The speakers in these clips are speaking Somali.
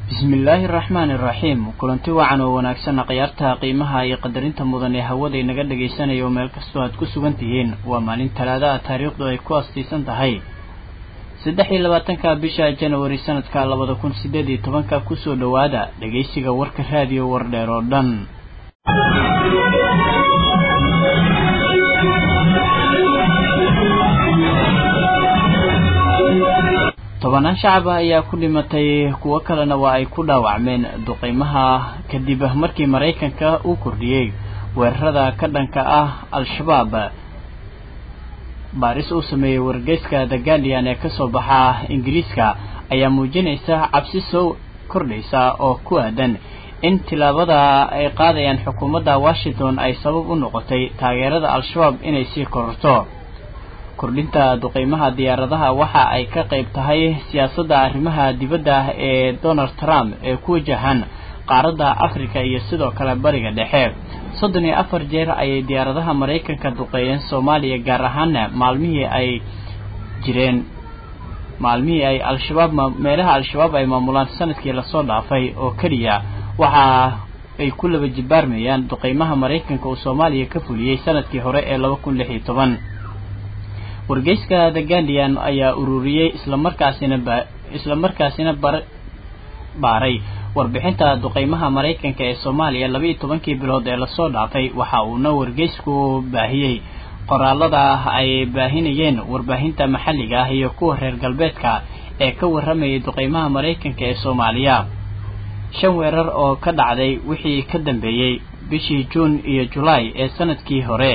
bismillaahi araxmaani iraxiim kulanti wacan oo wanaagsanna khiyaartaha qiimaha iyo qadarinta mudan ee hawada inaga dhagaysanayo meel kastoo aad ku sugan tihiin waa maalin talaadaha taariikhdu ay ku astiisan tahay saddex iyo labaatanka bisha janawari sanadka labada kun sideed iyo tobanka kusoo dhowaada dhegaysiga warka raadiyo wardheer oo dhan tobanaan shacab ah ayaa ku dhimatay kuwo kalena waa ay ku dhaawacmeen duqeymaha kadib markii maraykanka uu kordhiyey weerarada ka dhanka ah al-shabaab baaris uu sameeyey wargeyska the guardian ee kasoo baxa ingiriiska ayaa muujinaysa cabsi soo kordhaysa oo ku aadan in tilaabada ay qaadayaan xukuumadda washington ay sabab u noqotay taageerada al-shabaab inay sii kororto kordhinta duqeymaha diyaaradaha waxa ay ka qayb tahay siyaasadda arrimaha dibadda ee donald trump ee ku wajahan qaaradda africa iyo sidoo kale bariga dhexe soddon iyo afar jeer ayay diyaaradaha maraykanka duqeeyeen soomaaliya gaar ahaana maalmihii ay jireen maalmihii ay al-shabaab meelaha al-shabaab ay maamulaan sanadkii lasoo dhaafay oo keliya waxa ay ku laba jibaarmayaan duqeymaha maraykanka uu soomaaliya ka fuliyey sanadkii hore ee laba kun lix iyo toban wargeyska the guardian ayaa ururiyey islamarkaasina ba islamarkaasina bar baaray warbixinta duqeymaha maraykanka ee soomaaliya laba iyo tobankii bilood ee lasoo dhaafay waxa uuna wargeysku baahiyey qoraalada ay baahinayeen warbaahinta maxalliga ah iyo kuwa reer galbeedka ee ka warramayay duqeymaha maraykanka ee soomaaliya shan weerar oo ka dhacday wixii ka dambeeyey bishii juun iyo julaay ee sanadkii hore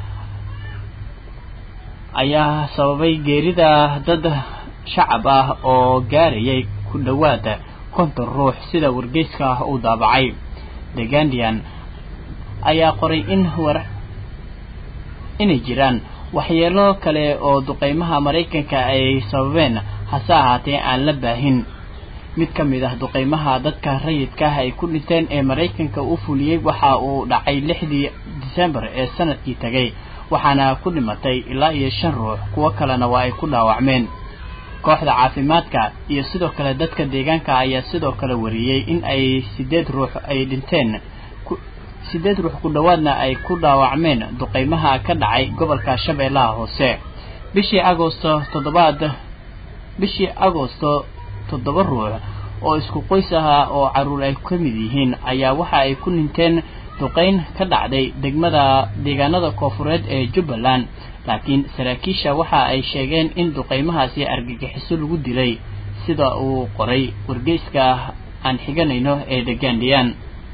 ayaa sababay geerida dad shacab ah oo gaarayay ku dhowaad konton ruux sida wargeyska uu daabacay the guardian ayaa qoray in war inay jiraan waxyeelo kale oo duqeymaha maraykanka ay sababeen hase ahaatee aan la baahin mid ka mid ah duqeymaha dadka rayidka ah ay ku dhinteen ee maraykanka uu fuliyey waxa uu dhacay lixdii disembar ee sanadkii tegay waxaana ku dhimatay ilaa iyo shan ruux kuwo kalena waa ay ku dhaawacmeen kooxda caafimaadka iyo sidoo kale dadka deegaanka ayaa sidoo kale wariyey in ay sideed ruux ay dhinteen sideed ruux ku dhowaadna ay ku dhaawacmeen duqeymaha ka dhacay gobolka shabeellaha hoose bishii agosto toddobaad bishii agosto toddoba ruux oo isku qoys ahaa oo carruur ay ka mid yihiin ayaa waxa ay ku dhinteen duqeyn ka dhacday degmada deegaanada koofureed ee jubbaland laakiin saraakiisha waxa ay sheegeen in duqeymahaasi argagixiso lagu dilay sida uu qoray wargeyska aan xiganayno ee the guardian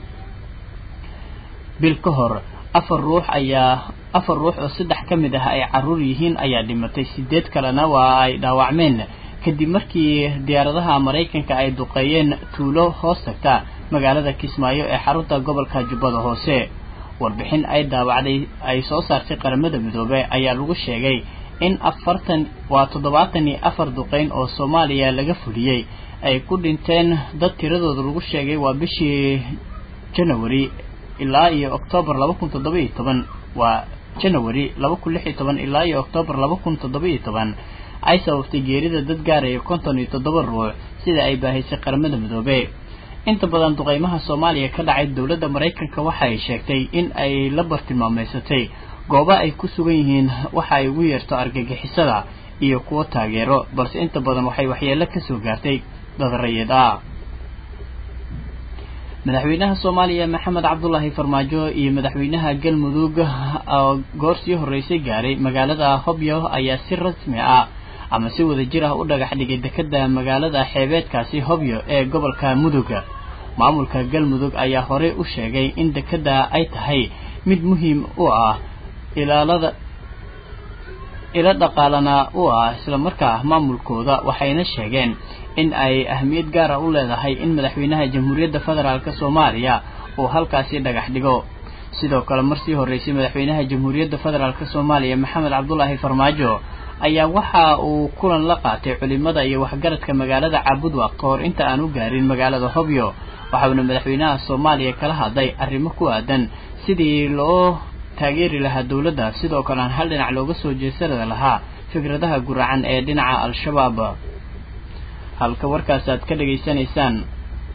bil ka hor afar ruux ayaa afar ruux oo saddex ka mid ah ay carruur yihiin ayaa dhimatay sideed kalena waa ay dhaawacmeen kadib markii diyaaradaha maraykanka ay duqeeyeen tuulo hoos tagta magaalada kismaayo ee xarunta gobolka jubbada hoose warbixin ay daawacday ay soo saartay qaramada midoobe ayaa lagu sheegay in afartan waa toddobaatan iyo afar duqeyn oo soomaaliya laga fuliyey ay ku dhinteen dad tiradooda lagu sheegay waa bishii janawari ilaa iyo oktoobar laba kun toddoba iyo toban waa janawari laba kun lix iyo toban ilaa iyo oktoobar laba kun toddoba iyo toban ay sababtay geerida dad gaaraya konton iyo toddoba ruux sida ay baahaysay qaramada midoobe inta badan duqeymaha soomaaliya ka dhacay dowladda maraykanka waxa ay sheegtay in ay la bartilmaameysatay goobo ay ku sugan yihiin waxa ay ugu yeerto argagixisada iyo kuwo taageero balse inta badan waxay waxyeelo ka soo gaartay dad rayid ah madaxweynaha soomaaliya maxamed cabdulaahi farmaajo iyo madaxweynaha galmudug oo goor sii horreysay gaaray magaalada hobyo ayaa si rasmi ah ama si wada jir ah u dhagax dhigay dekeda magaalada xeebeedkaasi hobyo ee gobolka mudug maamulka galmudug ayaa horey u sheegay in dekeda ay tahay mid muhiim u ah ilaalada ilo dhaqaalana u ah islamarkaa maamulkooda waxayna sheegeen in ay ahmiyad gaara u leedahay in madaxweynaha jamhuuriyadda federaalk soomaaliya uu halkaasi dhagax dhigo sidoo kale marsii horreysay madaxweynaha jamhuuriyadda federaalk soomaaliya maxamed cabdulaahi farmaajo ayaa waxa uu kulan la qaatay culimada iyo waxgaradka magaalada caabudwaq ka hor inta aan u gaarin magaalada hobyo waxauna madaxweynaha soomaaliya kala hadlay arrimo ku aadan sidii loo taageeri lahaa dowladda sidoo kale aan hal dhinac looga soo jeesari lahaa fikradaha guracan ee dhinaca al-shabaab halka warkaas aad ka dhegaysanaysaan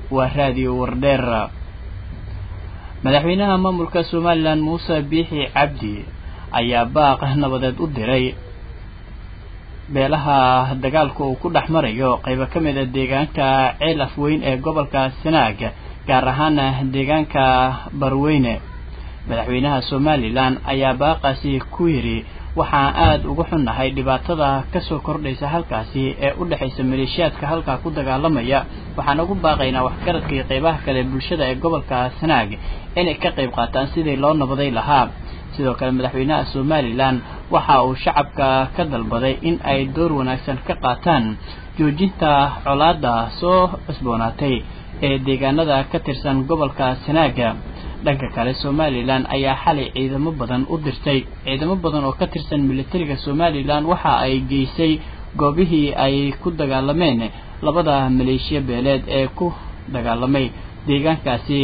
waa raadiyo wardheer madaxweynaha maamulka somalilan muuse biixi cabdi ayaa baaq nabadeed u diray beelaha dagaalka uu ku dhex marayo qaybo ka mid a deegaanka ceel afweyn ee gobolka sanaag gaar ahaana deegaanka barweyne madaxweynaha somalilan ayaa baaqaasi ku yidhi waxaan aada uga xunnahay dhibaatada kasoo kordhaysa halkaasi ee u dhexaysa maleeshiyaadka halkaa ku dagaalamaya waxaan ugu baaqaynaa waxgaradka iyo qaybaha kale bulshada ee gobolka sanaag inay ka qayb qaataan sidii loo nabaday lahaa sidoo kale madaxweynaha somalilan waxa uu shacabka ka dalbaday in ay door wanaagsan ka qaataan joojinta colaada soo cusboonaatay ee deegaanada ka tirsan gobolka sanaaga dhanka kale somalilan ayaa xalay ciidamo badan u dirtay ciidamo badan oo ka tirsan militariga somalilan waxa ay geysay goobihii ay ku dagaalameen labada maleeshiya beeleed ee ku dagaalamay deegaankaasi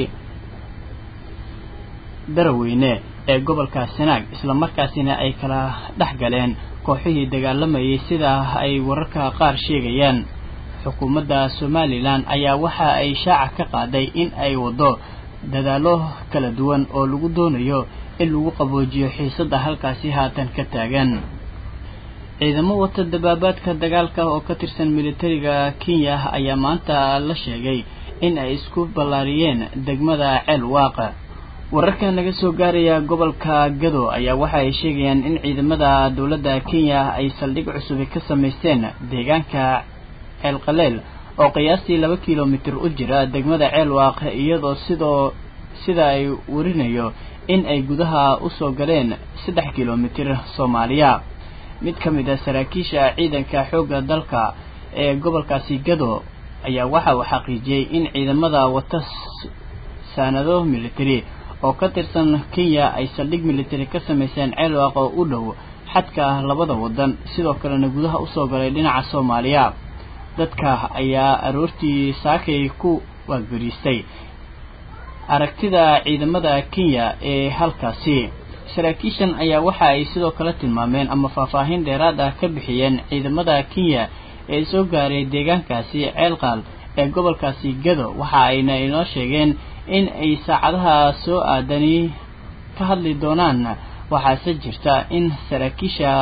daraweyne ee gobolka sanaag islamarkaasina ay kala dhex galeen kooxihii dagaalamayay sida ay wararka qaar sheegayaan xukuumadda somalilan ayaa waxa ay shaaca ka qaaday in ay waddo dadaallo kala duwan oo lagu doonayo in lagu qaboojiyo xiisadda halkaasi haatan ka taagan ciidamo wata dabaabaadka dagaalka oo ka tirsan militariga kenya ayaa maanta la sheegay in ay isku ballaariyeen degmada ceel waaqa wararka naga soo gaaraya gobolka gado ayaa waxa ay sheegayaan in ciidamada dowladda kenya ay saldhig cusubi ka samaysteen deegaanka ceel qaleel oo qiyaastii laba kilomitir u jira degmada ceelwaaq iyadoo sidoo sida ay warinayo in ay gudaha usoo galeen saddex kilomitir soomaaliya mid ka mid a saraakiisha ciidanka xoogga dalka ee gobolkaasi gado ayaa waxa uu xaqiijiyey in ciidamada wata saanado military oo ka tirsan kenya ay saldhig military ka samayseen ceelwaaq oo u dhow xadka labada wadan sidoo kalena gudaha usoo galay dhinaca soomaaliya dadka ayaa aroortii saakay ku waagariistay aragtida ciidamada kenya ee halkaasi saraakiishan ayaa waxa ay sidoo kale tilmaameen ama faahfaahin dheeraad ah ka bixiyeen ciidamada kenya ee soo gaaray deegaankaasi ceelqaal ee gobolkaasi gado waxa ayna inoo sheegeen in ay saacadaha soo aadani ka hadli doonaan waxaase jirta in saraakiisha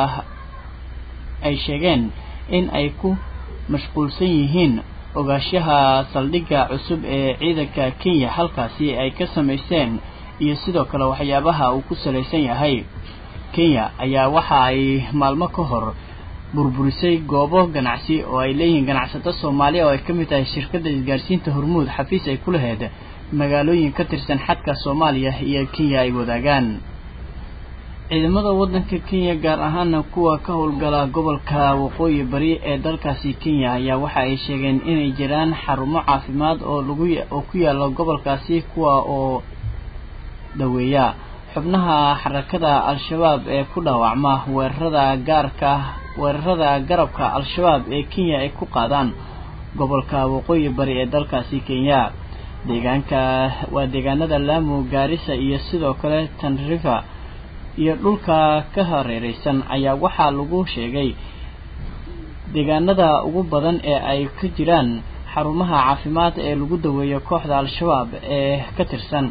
ay sheegeen in ay ku mashquulsan yihiin ogaashaha saldhigga cusub ee ciidanka kenya halkaasi ay ka samayseen iyo sidoo kale waxyaabaha uu ku salaysan yahay kenya ayaa waxa ay maalmo ka hor burburisay goobo ganacsi oo ay leeyihiin ganacsato soomaaliya oo ay ka mid tahay shirkadda isgaarsiinta hormuud xafiis ay ku laheyd magaalooyin ka tirsan xadka soomaaliya iyo kenya ay wadaagaan ciidamada waddanka kenya gaar ahaana kuwa ka howlgala gobolka waqooyi bari ee dalkaasi kenya ayaa waxa ay sheegeen inay jiraan xarumo caafimaad oo lagu oo ku yaala gobolkaasi kuwa oo daweeya xubnaha xarakada al-shabaab ee ku dhaawacma weerarada gaarka weerarada garabka al-shabaab ee kenya ay ku qaadaan gobolka waqooyi bari ee dalkaasi kenya deegaanka waa deegaanada lamu gaarisa iyo sidoo kale tanrifa iyo dhulka ka hareereysan ayaa waxaa lagu sheegay deegaanada ugu badan ee ay ka jiraan xarumaha caafimaad ee lagu daweeyo kooxda al-shabaab ee ka tirsan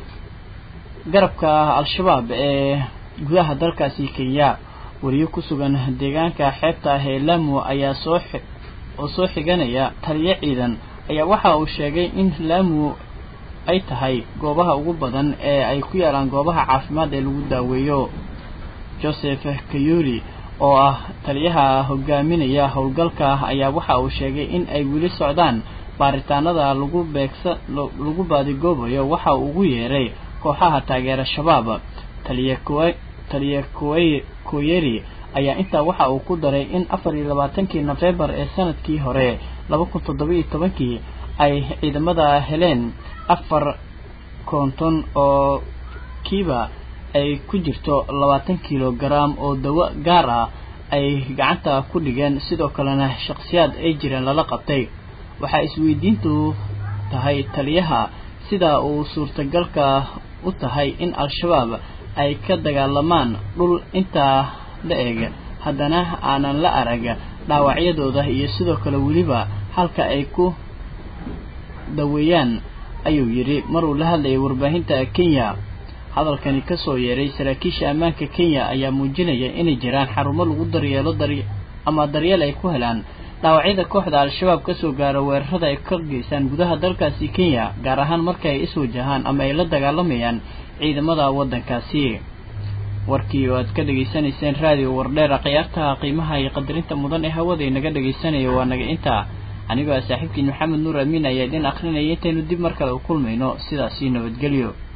garabka al-shabaab ee gudaha dalkaasi kenya wariyo ku sugan deegaanka xeebta ah ee lamu ayaa soo oo soo xiganaya taliyo ciidan ayaa waxa uu sheegay in lamu ay tahay goobaha ugu badan ee ay ku yaalaan goobaha caafimaad ee lagu daaweeyo joseph kayuri oo ah taliyaha hogaaminaya howlgalka ayaa waxa uu sheegay in ay weli socdaan baaritaanada lagu beegsa lagu baadigoobayo waxa uu ugu yeeray kooxaha taageera shabaab taliya kuwe taliya kuwey koyeri ayaa intaa waxa uu ku daray in afar iyo labaatankii nofembar ee sanadkii hore laba kun toddoba iyo tobankii ay ciidamada heleen afar konton oo kiiba ay ku jirto labaatan kilogaram oo dawo gaar ah ay gacanta ku dhigeen sidoo kalena shakhsiyaad ay jireen lala qabtay waxaa isweydiintu tahay taliyaha sida uu suurtagalka u tahay in al-shabaab ay ka dagaalamaan dhul intaa la eg haddana aanan la arag dhaawacyadooda iyo sidoo kale weliba halka ay ku daweeyaan ayuu yidhi mar uu la hadlayay warbaahinta kenya hadalkani kasoo yeeray saraakiisha ammaanka kenya ayaa muujinaya inay jiraan xarumo lagu daryeelo dar ama daryeel ay ku helaan dhaawacyada kooxda al-shabaab kasoo gaara weerarada ay ka geystaan gudaha dalkaasi kenya gaar ahaan marka ay iswajahaan ama ay la dagaalamayaan ciidamada waddankaasi warkii oo aad ka dhegaysanayseen raadiyo wardheera khiyaartaha qiimaha iyo qadarinta mudan ee hawada inaga dhegaysanaya waa naga intaa anigoo ah saaxiibkiin maxamed nuur amiin ayaa idin akrinaya intaynu dib mar kale u kulmayno sidaasii nabadgelyo